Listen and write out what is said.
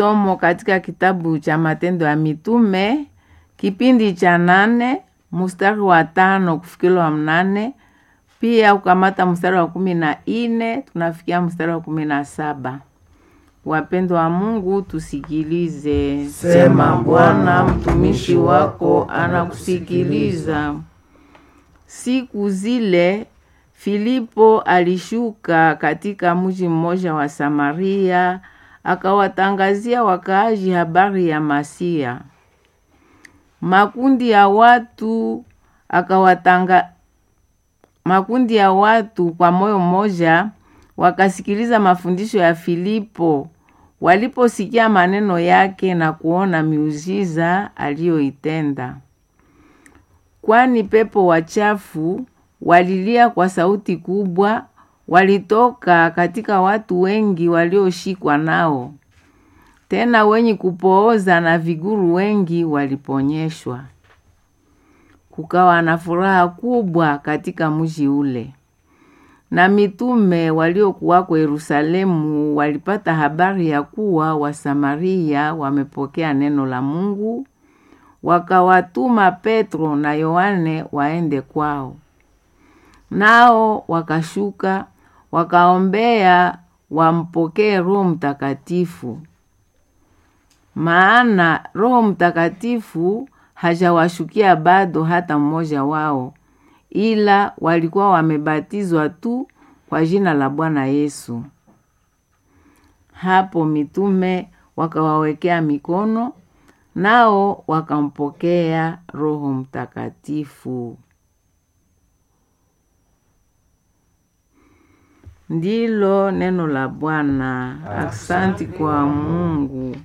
Somo katika kitabu cha Matendo ya Mitume kipindi cha nane mstari wa tano kufikila wa mnane pia ukamata mstari wa kumi na ine tunafikia mstari wa kumi na saba. Wapendwa wa Mungu, tusikilize. Sema, Bwana, mtumishi wako anakusikiliza. Siku zile Filipo alishuka katika mji mmoja wa Samaria, akawatangazia wakaaji habari ya Masia. Makundi ya watu akawatanga makundi ya watu kwa moyo mmoja wakasikiliza mafundisho ya Filipo waliposikia maneno yake na kuona miujiza aliyoitenda. Kwani pepo wachafu walilia kwa sauti kubwa, walitoka katika watu wengi walioshikwa nao. Tena wenye kupooza na viguru wengi waliponyeshwa. Kukawa na furaha kubwa katika mji ule. Na mitume waliokuwako Yerusalemu walipata habari ya kuwa Wasamaria wamepokea neno la Mungu, wakawatuma Petro na Yohane waende kwao. Nao wakashuka wakaombea wampokee Roho Mtakatifu, maana Roho Mtakatifu hajawashukia bado hata mmoja wao, ila walikuwa wamebatizwa tu kwa jina la Bwana Yesu. Hapo mitume wakawawekea mikono, nao wakampokea Roho Mtakatifu. Ndilo neno la Bwana. Aksanti kwa Mungu.